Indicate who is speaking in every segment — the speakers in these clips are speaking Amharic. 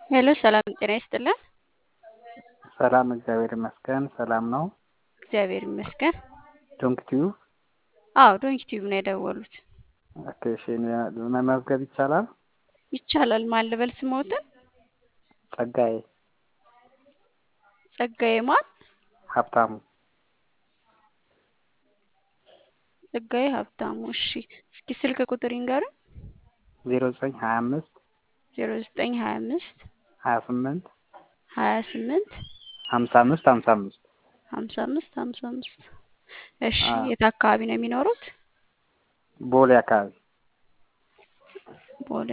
Speaker 1: ሄሎ ሰላም ጤና ይስጥልን።
Speaker 2: ሰላም እግዚአብሔር ይመስገን። ሰላም ነው።
Speaker 1: እግዚአብሔር ይመስገን።
Speaker 2: ዶንክ ቲዩብ
Speaker 1: አዎ ዶንኪ ቲዩብ ነው የደወሉት።
Speaker 2: ኦኬ፣ እሺ መመዝገብ ይቻላል?
Speaker 1: ይቻላል። ማን ልበል ስሞትን?
Speaker 2: ጸጋዬ
Speaker 1: ጸጋዬ ማን?
Speaker 2: ሀብታሙ
Speaker 1: ጸጋዬ ሀብታሙ። እሺ እስኪ ስልክ ቁጥር ይንገሩን።
Speaker 2: ዜሮ ዘጠኝ ሀያ አምስት
Speaker 1: ዜሮ ዘጠኝ ሀያ አምስት
Speaker 2: ሀያ ስምንት
Speaker 1: ሀያ ስምንት
Speaker 2: ሀምሳ አምስት ሀምሳ አምስት
Speaker 1: ሀምሳ አምስት ሀምሳ አምስት እሺ
Speaker 2: አዎ።
Speaker 1: የት አካባቢ ነው የሚኖሩት?
Speaker 2: ቦሌ አካባቢ
Speaker 1: ቦሌ።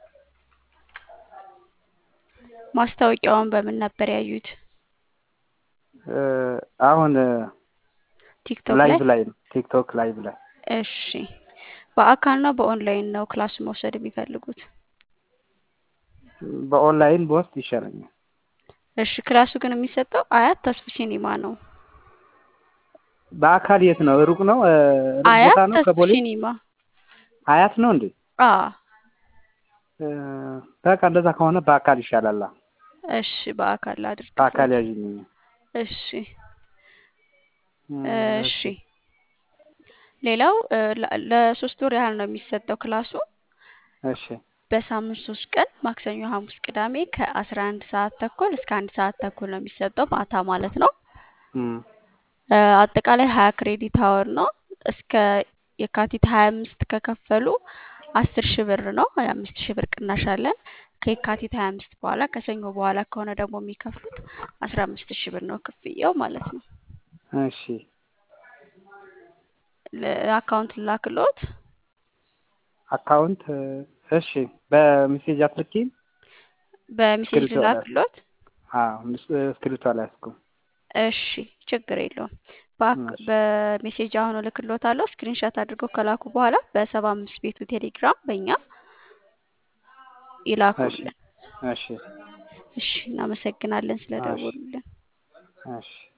Speaker 1: ማስታወቂያውን በምን ነበር ያዩት?
Speaker 2: እ፣ አሁን
Speaker 1: ቲክቶክ ላይ?
Speaker 2: ላይቭ ላይ ነው። ቲክቶክ ላይቭ ላይ
Speaker 1: እሺ በአካል ነው በኦንላይን ነው ክላስ መውሰድ የሚፈልጉት?
Speaker 2: በኦንላይን በውስጥ ይሻለኛል።
Speaker 1: እሺ ክላሱ ግን የሚሰጠው አያት ተስፉ ሲኒማ ነው።
Speaker 2: በአካል የት ነው? ሩቅ ነው? እ፣ ሩቅ
Speaker 1: አያት
Speaker 2: ቦታ ነው
Speaker 1: ተስፉ
Speaker 2: ከቦሌ?
Speaker 1: ሲኒማ።
Speaker 2: ሀያት ነው እንዴ?
Speaker 1: አ
Speaker 2: እ፣ በቃ እንደዛ ከሆነ በአካል ይሻላል።
Speaker 1: እሺ በአካል አድርግ።
Speaker 2: በአካል ያዥልኝ።
Speaker 1: እሺ
Speaker 2: እ፣
Speaker 1: እሺ ሌላው እ፣ ለ- ለሶስት ወር ያህል ነው የሚሰጠው ክላሱ
Speaker 2: እሺ
Speaker 1: በሳምንት ሶስት ቀን ማክሰኞ፣ ሐሙስ፣ ቅዳሜ ከአስራ አንድ ሰዓት ተኩል እስከ አንድ ሰዓት ተኩል ነው የሚሰጠው ማታ ማለት ነው።
Speaker 2: እም፣
Speaker 1: እ፣ አጠቃላይ ሀያ ክሬዲት አወር ነው። እስከ የካቲት ሀያ አምስት ከከፈሉ አስር ሺህ ብር ነው። ሀያ አምስት ሺህ ብር ቅናሽ አለን። ከየካቲት ሀያ አምስት በኋላ ከሰኞ በኋላ ከሆነ ደግሞ የሚከፍሉት አስራ አምስት ሺህ ብር ነው ክፍያው ማለት ነው።
Speaker 2: እሺ
Speaker 1: ለአካውንት ላክሎት
Speaker 2: አካውንት እ፣ እሺ በሜሴጅ አትልኪም?
Speaker 1: በሜሴጅ
Speaker 2: እስክሪብቶ ላይ
Speaker 1: ላክሎት።
Speaker 2: አዎ ምስ- እስክሪብቶ አልያዝኩም።
Speaker 1: እሺ ችግር የለውም። በአክ-
Speaker 2: እሺ
Speaker 1: በሜሴጅ አሁን እልክሎታለሁ። ስክሪንሻት አድርገው ከላኩ በኋላ በሰባ አምስት ቤቱ ቴሌግራም በእኛ
Speaker 2: እሺ
Speaker 1: ይላኩልን።
Speaker 2: እሺ
Speaker 1: እሺ እናመሰግናለን
Speaker 2: እሺ
Speaker 1: ስለደወሉልን።
Speaker 2: እሺ